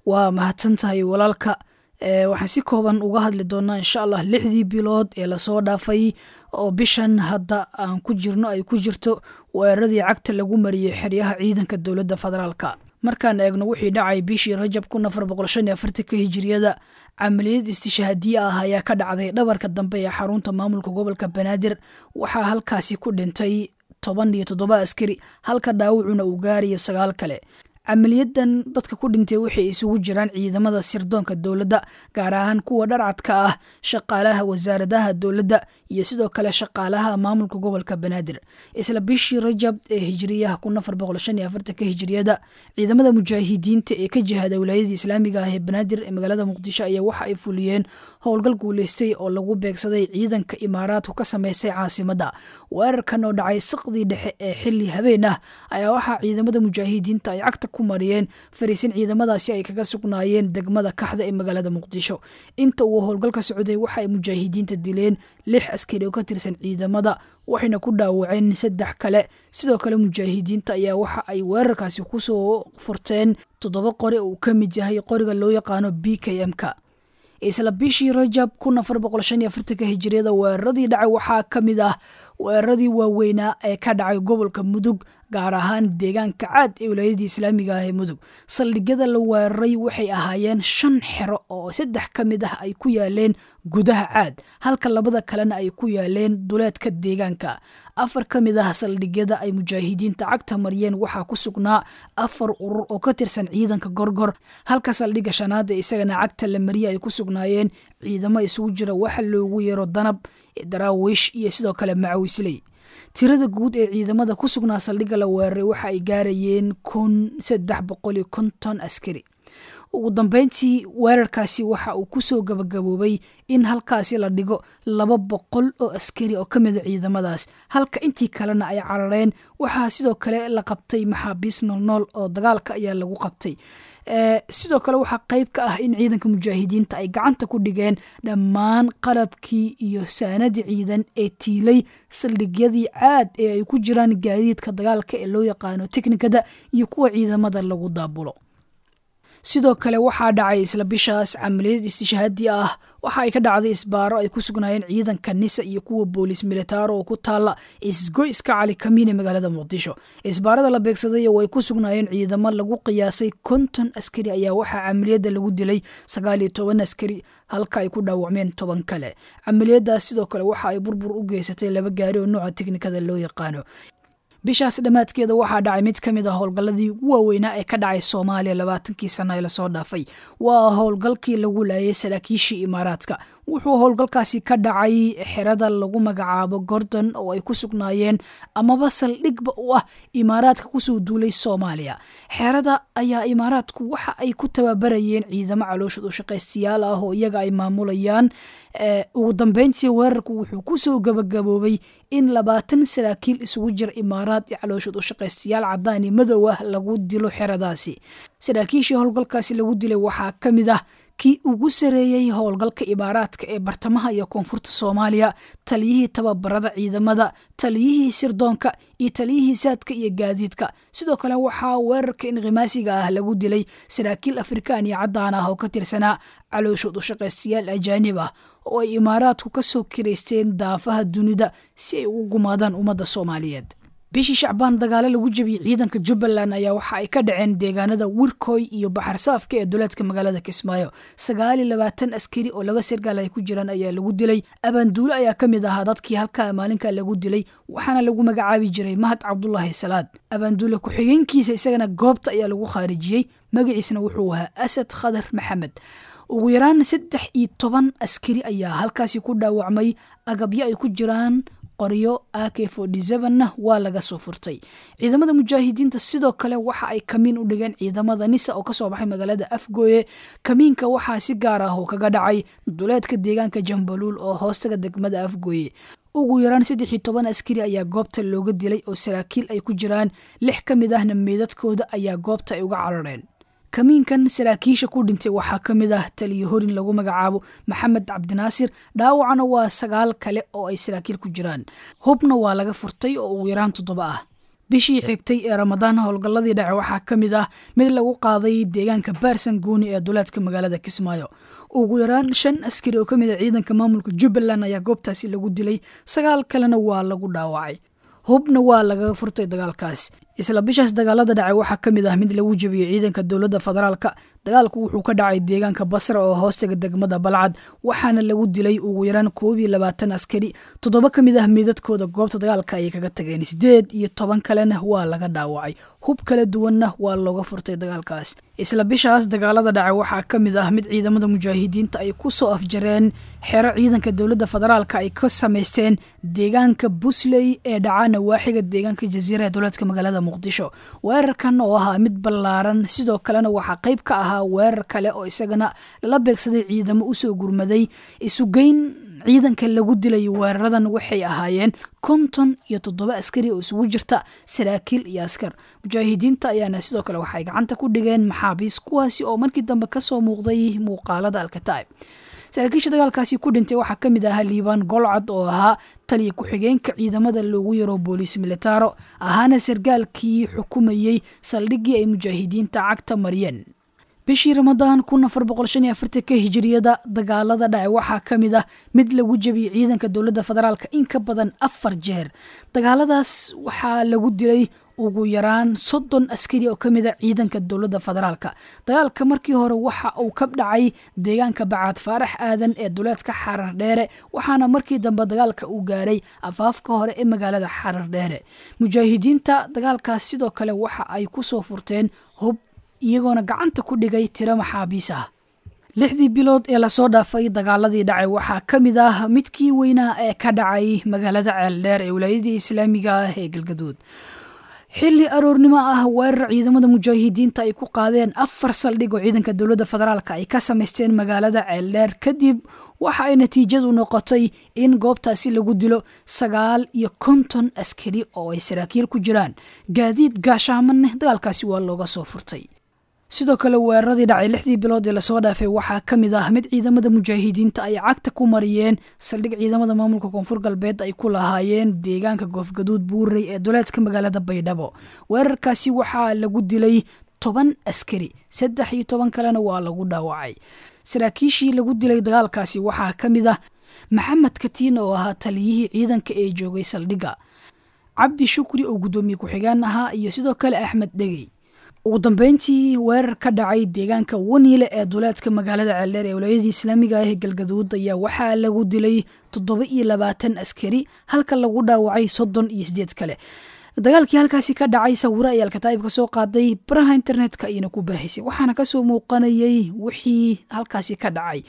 waa mahadsan tahay walaalka waxaan si kooban uga hadli doonaa insha allah lixdii bilood ee lasoo dhaafay oo bishan hadda aan ku jirno ay ku jirto weeraradii cagta lagu mariyey xeryaha ciidanka dowladda federaalka markaan eegno wixii dhacay bishii rajab kun afar boqol shan iyo afartanka hijiriyada camaliyad istishaadiye ah ayaa ka dhacday dhabarka dambe ee xarunta maamulka gobolka banaadir waxaa halkaasi ku dhintay toban iyo toddoba askari halka dhaawacuna uu gaarayo sagaal kale camaliyadan dadka ku dhintay waxay isugu jiraan ciidamada sirdoonka dowladda gaar ahaan kuwa dharcadka ah shaqaalaha wasaaradaha dowladda iyo sidoo kale shaqaalaha maamulka gobolka banaadir isla bishii rajab ee hijiriyaha kun afar boqol shan iyo afartanka hijiriyada ciidamada mujaahidiinta ee ka jihada wilaayadii islaamiga ah ee banaadir ee magaalada muqdisho ayaa waxa ay fuliyeen howlgal guuleystay oo lagu beegsaday ciidanka imaaraadku ka sameystay caasimadda weerarkan oo dhacay saqdii dhexe ee xili habeen ah ayaa waxaa ciidamada mujaahidiinta ay cagta mariyeen fariisin ciidamadaasi ay kaga sugnaayeen degmada kaxda ee magaalada muqdisho inta uu howlgalka socday waxa ay mujaahidiinta dileen lix askari oo ka tirsan ciidamada waxayna ku dhaawaceen saddex kale sidoo kale mujaahidiinta ayaa waxa ay weerarkaasi kusoo furteen toddoba qori uu ka mid yahay qoriga loo yaqaano b k m-ka isla bishii rajab kun afar boqol shan iyo afartanka hijiriyada weeraradii dhacay waxaa ka mid ah weeraradii waaweynaa ee ka dhacay gobolka mudug gaar ahaan deegaanka caad ee wilaayadii islaamiga ah ee mudug saldhigyada la weeraray waxay ahaayeen shan xero oo saddex ka mid ah ay ku yaaleen gudaha caad halka labada kalena ay ku yaaleen duleedka deegaanka afar ka mid ah saldhigyada ay mujaahidiinta cagta mariyeen waxaa ku sugnaa afar urur oo ka tirsan ciidanka gorgor halka saldhigga shanaada isagana cagta la mariye ay ku sugnaayeen ciidamo isugu jira waxa loogu yeero danab daraawiish iyo sidoo kale macawisley tirada guud ee ciidamada ku sugnaa saldhigga la weeraray waxa ay gaarayeen kun saddex boqol iyo konton askari ugu dambeyntii weerarkaasi waxa uu kusoo gabagaboobay in halkaasi la dhigo laba boqol oo askari oo ka mida ciidamadaas halka intii kalena ay carareen waxaa sidoo kale la qabtay maxaabiis noolnool oo dagaalka ayaa lagu qabtay sidoo kale waxaa qeyb ka ah in ciidanka mujaahidiinta ay gacanta ku dhigeen dhammaan qalabkii iyo saanadii ciidan ee tiilay saldhigyadii caad ee ay ku jiraan gaadiidka dagaalka ee loo yaqaano teknikada iyo kuwa ciidamada lagu daabulo sidoo kale waxaa dhacay isla bishaas camaliyad istishaadi ah waxa ay ka dhacday isbaaro ay ku sugnaayeen ciidanka nisa iyo kuwa boolis militaaro oo ku taala isgoyska cali kamiin ee magaalada muqdisho isbaarada la beegsaday oo ay ku sugnaayeen ciidamo lagu qiyaasay konton askari ayaa waxaa camaliyadda lagu dilay sagaal iyo toban askari halka ay ku dhaawacmeen toban kale camaliyadaas sidoo kale waxa ay burbur u geysatay laba gaari oo nooca teknikada loo yaqaano bishaas dhammaadkeeda waxaa dhacay mid ka mid a howlgalladii ugu waaweynaa ee ka dhacay soomaaliya labaatankii sana ee lasoo dhaafay waa howlgalkii lagu laayay saraakiishii imaaraadka wuxuu howlgalkaasi ka dhacay xerada lagu magacaabo gordon oo ay ku sugnaayeen amaba saldhigba u ah imaaraadka kusoo duulay soomaaliya xerada ayaa imaaraadku waxa ay ku tababarayeen ciidamo calooshad u shaqaystayaal ah oo iyaga ay maamulayaan ugu dambeyntii weerarku wuxuu kusoo gabagaboobay in labaatan saraakiil isugu jira imaaraad iyo calooshad u shaqaystayaal cadaani madow ah lagu dilo xeradaasi saraakiishii howlgalkaasi lagu dilay waxaa ka mid ah kii ugu sareeyey howlgalka imaaraadka ee bartamaha iyo koonfurta soomaaliya taliyihii tababarada ciidamada taliyihii sirdoonka iyo taliyihii saadka iyo gaadiidka sidoo kale waxaa weerarka inkhimaasiga ah lagu dilay saraakiil afrikaan iyo caddaan ah oo ka tirsanaa calooshood u shaqaystayaal ajaanib ah oo ay imaaraadku ka soo kiraysteen daafaha dunida si ay ugu gumaadaan ummadda soomaaliyeed bishii shacbaan dagaalo lagu jebiyey ciidanka jubbaland ayaa waxa ay ka dhaceen deegaanada wirkoy iyo baxarsaafka ee duleedka magaalada kismaayo sagaal iyo labaatan askari oo laba sargaal ay ku jiraan ayaa lagu dilay abaanduulo ayaa ka mid ahaa dadkii halkaa maalinka lagu dilay waxaana lagu magacaabi jiray mahad cabdulaahi salaad abaanduule ku-xigeenkiisa isagana goobta ayaa lagu khaarijiyey magaciisna wuxuu ahaa asad khadar maxamed ugu yaraan saddex iyo toban askari ayaa halkaasi ku dhaawacmay agabyo ay ku jiraan qoryo ak na waa laga soo furtay ciidamada mujaahidiinta sidoo kale waxa ay kamiin u dhigeen ciidamada nisa oo kasoo baxay magaalada afgooye kamiinka waxaa si gaar ah oo kaga dhacay duleedka deegaanka jambaluul oo hoostaga degmada afgooye ugu yaraan saddex iyo toban askari ayaa goobta looga dilay oo saraakiil ay ku jiraan lix ka mid ahna meydadkooda ayaa goobta ay uga carareen kamiinkan saraakiisha ku dhintay waxaa ka mid ah taliyo horin lagu magacaabo maxamed cabdinaasir dhaawacna waa sagaal kale oo ay saraakiil ku jiraan hubna waa laga furtay oo ugu yaraan toddoba ah bishii xigtay ee ramadaan howlgalladii dhace waxaa ka mid ah mid lagu qaaday deegaanka baarsan gooni ee duleedka magaalada kismaayo ugu yaraan shan askari oo ka mid a ciidanka maamulka jubbaland ayaa goobtaasi lagu dilay sagaal kalena waa lagu dhaawacay hubna waa lagaga furtay dagaalkaas isla bishaas dagaalada dhacay waxaa ka mid ah mid lagu jebiyey ciidanka dowladda federaalka dagaalku wuxuu ka dhacay deegaanka basra oo hoostaga degmada balcad waxaana lagu dilay ugu yaraan koob iyo labaatan askari toddoba ka mid ah miidadkooda goobta dagaalka ayay kaga tageen sideed iyo toban kalena waa laga dhaawacay hub kala duwanna waa looga furtay dagaalkaas isla bishaas dagaalada dhacay waxaa ka mid ah mid ciidamada mujaahidiinta ay ku soo afjareen xero ciidanka dowladda federaalka ay ka samaysteen deegaanka busley ee dhaca nawaaxiga deegaanka jaziira ee dowleedka magaalada muqdisho weerarkan oo ahaa mid ballaaran sidoo kalena waxaa qayb ka ahaa weerar kale oo isagana lala beegsaday ciidamo usoo gurmaday isugeyn ciidanka lagu dilay weeraradan waxay ahaayeen konton iyo toddoba askari oo isugu jirta saraakiil iyo askar mujaahidiinta ayaana sidoo kale waxay gacanta ku dhigeen maxaabiis kuwaasi oo markii dambe kasoo muuqday muuqaalada alkataib saraakiisha dagaalkaasi ku dhintay waxaa ka mid ahaa liibaan golcad oo ahaa taliya ku-xigeenka ciidamada loogu yaro booliis militaro ahaana sargaalkii xukumayey saldhiggii ay mujaahidiinta cagta mariyeen bishii ramadaan kun afar boqol shan iyo afartanka hijiriyada dagaalada dhacay waxaa ka mid ah mid lagu jebiyey ciidanka dowladda federaalka in ka badan afar jeer dagaaladaas waxaa lagu dilay ugu yaraan soddon askari oo ka mid a ciidanka dowladda federaalka dagaalka markii hore waxa uu ka dhacay deegaanka bacaad faarax aadan ee duleedka xarar dheere waxaana markii dambe dagaalka uu gaaray afaafka hore ee magaalada xarar dheere mujaahidiinta dagaalkaas sidoo kale waxa ay ku soo furteen hub iyagoona gacanta ku dhigay tiro maxaabiis ah lixdii bilood ee lasoo dhaafay dagaaladii dhacay waxaa ka mid ah midkii weynaa ee ka dhacay magaalada ceeldheer ee wilaayadii islaamiga ah ee galgaduud xilli aroornimo ah weerar ciidamada mujaahidiinta ay ku qaadeen afar saldhig oo ciidanka dowladda federaalk ay ka samaysteen magaalada ceeldheer kadib waxa ay natiijadu noqotay in goobtaasi lagu dilo sagaal iyo konton askari oo ay saraakiil ku jiraan gaadiid gaashaamaneh dagaalkaasi waa looga soo furtay sidoo kale weeraradii dhacay lixdii bilood ee lasoo dhaafay waxaa ka mid ah mid ciidamada mujaahidiinta ay cagta ku mariyeen saldhig ciidamada maamulka koonfur galbeed ay ku lahaayeen deegaanka goofgaduud buurey ee duleedka magaalada baydhabo weerarkaasi waxaa lagu dilay toban askari saddex iyo toban kalena waa lagu dhaawacay saraakiishii lagu dilay dagaalkaasi waxaa ka mid ah maxamed katiin oo ahaa taliyihii ciidanka ee joogay saldhigga cabdi shukri oo guddoomiye ku-xigeen ahaa iyo sidoo kale axmed dhegey ugu dambeyntii weerar ka dhacay deegaanka waniile ee duleedka magaalada ceeldheer ee walaayadii islaamiga ah ee galgaduud ayaa waxaa lagu dilay toddoba iyo labaatan askari halka lagu dhaawacay soddon iyo sideed kale dagaalkii halkaasi ka dhacay sawiro ay alkataa'ib ka soo qaaday baraha internetka ayna ku baahisay waxaana kasoo muuqanayay wixii halkaasi ka dhacay